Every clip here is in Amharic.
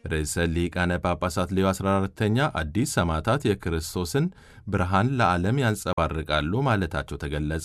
ርዕሰ ሊቃነ ጳጳሳት ሌዮ 14ተኛ አዲስ ሰማዕታት የክርስቶስን ብርሃን ለዓለም ያንጸባርቃሉ ማለታቸው ተገለጸ።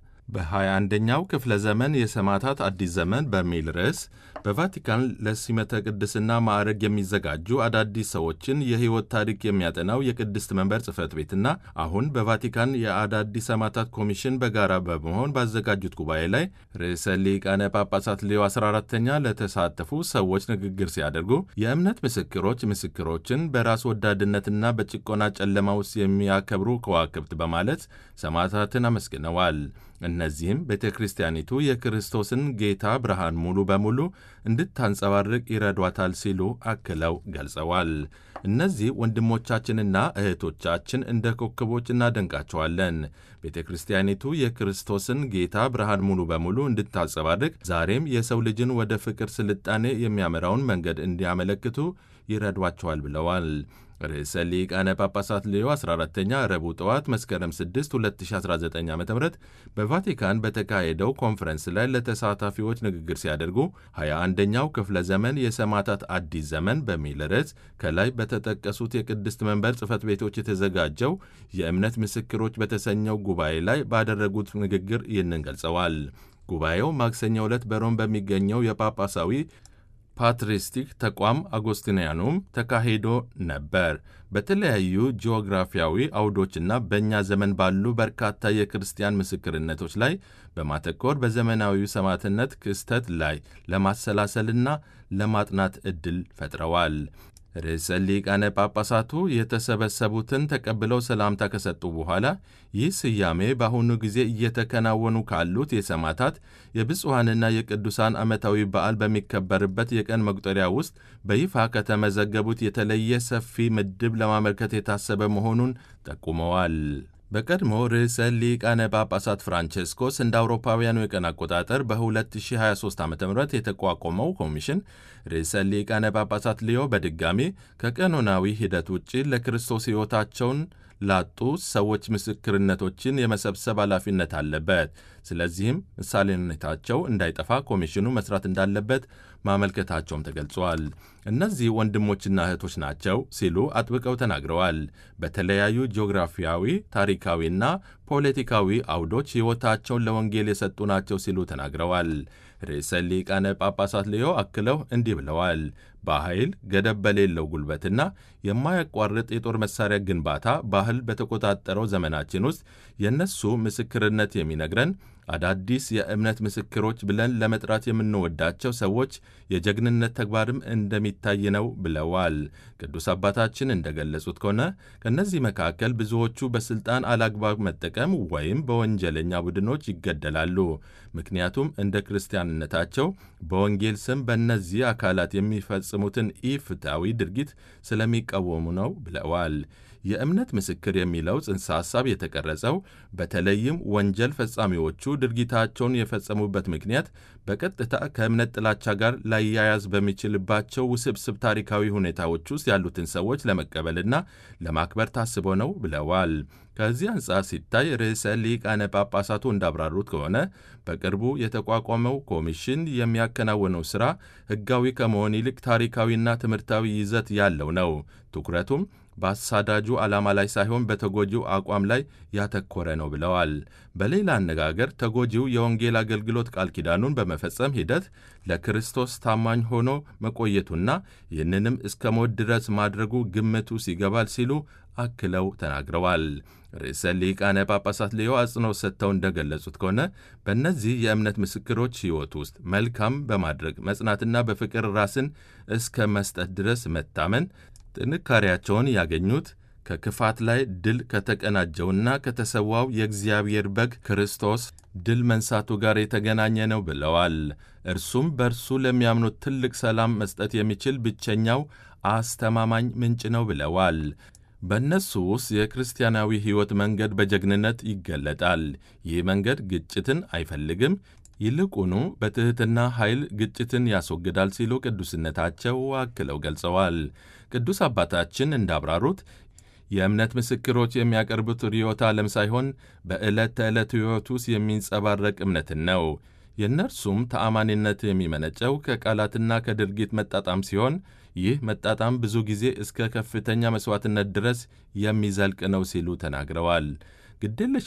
በ21ኛው ክፍለ ዘመን የሰማዕታት አዲስ ዘመን በሚል ርዕስ በቫቲካን ለሲመተ ቅድስና ማዕረግ የሚዘጋጁ አዳዲስ ሰዎችን የሕይወት ታሪክ የሚያጠናው የቅድስት መንበር ጽሕፈት ቤትና አሁን በቫቲካን የአዳዲስ ሰማዕታት ኮሚሽን በጋራ በመሆን ባዘጋጁት ጉባኤ ላይ ርዕሰ ሊቃነ ጳጳሳት ሌዮ 14ተኛ ለተሳተፉ ሰዎች ንግግር ሲያደርጉ የእምነት ምስክሮች ምስክሮችን በራስ ወዳድነትና በጭቆና ጨለማ ውስጥ የሚያከብሩ ከዋክብት በማለት ሰማዕታትን አመስግነዋል። እነዚህም ቤተ ክርስቲያኒቱ የክርስቶስን ጌታ ብርሃን ሙሉ በሙሉ እንድታንጸባርቅ ይረዷታል ሲሉ አክለው ገልጸዋል። እነዚህ ወንድሞቻችንና እህቶቻችን እንደ ኮከቦች እናደንቃቸዋለን። ቤተ ክርስቲያኒቱ የክርስቶስን ጌታ ብርሃን ሙሉ በሙሉ እንድታንጸባርቅ ዛሬም የሰው ልጅን ወደ ፍቅር ስልጣኔ የሚያመራውን መንገድ እንዲያመለክቱ ይረዷቸዋል ብለዋል። ርዕሰ ሊቃነ ጳጳሳት ሌዮ 14ተኛ ረቡዕ ጠዋት መስከረም 6 2019 ዓ ም በቫቲካን በተካሄደው ኮንፈረንስ ላይ ለተሳታፊዎች ንግግር ሲያደርጉ 21ኛው ክፍለ ዘመን የሰማዕታት አዲስ ዘመን በሚል ርዕስ ከላይ በተጠቀሱት የቅድስት መንበር ጽሕፈት ቤቶች የተዘጋጀው የእምነት ምስክሮች በተሰኘው ጉባኤ ላይ ባደረጉት ንግግር ይህንን ገልጸዋል። ጉባኤው ማክሰኞ ዕለት በሮም በሚገኘው የጳጳሳዊ ፓትሪስቲክ ተቋም አጎስቲንያኑም ተካሂዶ ነበር። በተለያዩ ጂኦግራፊያዊ አውዶችና በእኛ ዘመን ባሉ በርካታ የክርስቲያን ምስክርነቶች ላይ በማተኮር በዘመናዊ ሰማዕትነት ክስተት ላይ ለማሰላሰልና ለማጥናት ዕድል ፈጥረዋል። ርዕሰ ሊቃነ ጳጳሳቱ የተሰበሰቡትን ተቀብለው ሰላምታ ከሰጡ በኋላ ይህ ስያሜ በአሁኑ ጊዜ እየተከናወኑ ካሉት የሰማዕታት የብፁዓንና የቅዱሳን ዓመታዊ በዓል በሚከበርበት የቀን መቁጠሪያ ውስጥ በይፋ ከተመዘገቡት የተለየ ሰፊ ምድብ ለማመልከት የታሰበ መሆኑን ጠቁመዋል። በቀድሞ ርዕሰ ሊቃነ ጳጳሳት ፍራንቼስኮስ እንደ አውሮፓውያኑ የቀን አቆጣጠር በ2023 ዓ ም የተቋቋመው ኮሚሽን ርዕሰ ሊቃነ ጳጳሳት ሊዮ በድጋሚ ከቀኖናዊ ሂደት ውጭ ለክርስቶስ ሕይወታቸውን ላጡ ሰዎች ምስክርነቶችን የመሰብሰብ ኃላፊነት አለበት። ስለዚህም ምሳሌነታቸው እንዳይጠፋ ኮሚሽኑ መስራት እንዳለበት ማመልከታቸውም ተገልጿል። እነዚህ ወንድሞችና እህቶች ናቸው ሲሉ አጥብቀው ተናግረዋል። በተለያዩ ጂኦግራፊያዊ፣ ታሪካዊና ፖለቲካዊ አውዶች ሕይወታቸውን ለወንጌል የሰጡ ናቸው ሲሉ ተናግረዋል። ርዕሰ ሊቃነ ጳጳሳት ሌዮ አክለው እንዲህ ብለዋል። በኃይል ገደብ በሌለው ጉልበትና የማያቋርጥ የጦር መሳሪያ ግንባታ ባህል በተቆጣጠረው ዘመናችን ውስጥ የእነሱ ምስክርነት የሚነግረን አዳዲስ የእምነት ምስክሮች ብለን ለመጥራት የምንወዳቸው ሰዎች የጀግንነት ተግባርም እንደሚታይ ነው ብለዋል። ቅዱስ አባታችን እንደገለጹት ከሆነ ከእነዚህ መካከል ብዙዎቹ በስልጣን አላግባብ መጠቀም ወይም በወንጀለኛ ቡድኖች ይገደላሉ። ምክንያቱም እንደ ክርስቲያንነታቸው በወንጌል ስም በእነዚህ አካላት የሚፈጽሙትን ኢፍትሐዊ ድርጊት ስለሚቃወሙ ነው ብለዋል። የእምነት ምስክር የሚለው ጽንሰ ሐሳብ የተቀረጸው በተለይም ወንጀል ፈጻሚዎቹ ድርጊታቸውን የፈጸሙበት ምክንያት በቀጥታ ከእምነት ጥላቻ ጋር ላያያዝ በሚችልባቸው ውስብስብ ታሪካዊ ሁኔታዎች ውስጥ ያሉትን ሰዎች ለመቀበልና ለማክበር ታስቦ ነው ብለዋል። ከዚህ አንጻር ሲታይ ርዕሰ ሊቃነ ጳጳሳቱ እንዳብራሩት ከሆነ በቅርቡ የተቋቋመው ኮሚሽን የሚያከናውነው ሥራ ሕጋዊ ከመሆን ይልቅ ታሪካዊና ትምህርታዊ ይዘት ያለው ነው። ትኩረቱም በአሳዳጁ ዓላማ ላይ ሳይሆን በተጎጂው አቋም ላይ ያተኮረ ነው ብለዋል። በሌላ አነጋገር ተጎጂው የወንጌል አገልግሎት ቃል ኪዳኑን በመፈጸም ሂደት ለክርስቶስ ታማኝ ሆኖ መቆየቱና ይህንንም እስከ ሞት ድረስ ማድረጉ ግምቱ ሲገባል ሲሉ አክለው ተናግረዋል። ርዕሰ ሊቃነ ጳጳሳት ሌዮ አጽንኦት ሰጥተው እንደገለጹት ከሆነ በእነዚህ የእምነት ምስክሮች ሕይወት ውስጥ መልካም በማድረግ መጽናትና በፍቅር ራስን እስከ መስጠት ድረስ መታመን ጥንካሬያቸውን ያገኙት ከክፋት ላይ ድል ከተቀናጀውና ከተሰዋው የእግዚአብሔር በግ ክርስቶስ ድል መንሳቱ ጋር የተገናኘ ነው ብለዋል። እርሱም በእርሱ ለሚያምኑት ትልቅ ሰላም መስጠት የሚችል ብቸኛው አስተማማኝ ምንጭ ነው ብለዋል። በእነሱ ውስጥ የክርስቲያናዊ ሕይወት መንገድ በጀግንነት ይገለጣል። ይህ መንገድ ግጭትን አይፈልግም፣ ይልቁኑ በትሕትና ኃይል ግጭትን ያስወግዳል ሲሉ ቅዱስነታቸው አክለው ገልጸዋል። ቅዱስ አባታችን እንዳብራሩት የእምነት ምስክሮች የሚያቀርቡት ርዕዮተ ዓለም ሳይሆን በዕለት ተዕለት ሕይወት ውስጥ የሚንጸባረቅ እምነትን ነው። የእነርሱም ተአማኒነት የሚመነጨው ከቃላትና ከድርጊት መጣጣም ሲሆን ይህ መጣጣም ብዙ ጊዜ እስከ ከፍተኛ መሥዋዕትነት ድረስ የሚዘልቅ ነው ሲሉ ተናግረዋል። ግድየለሽ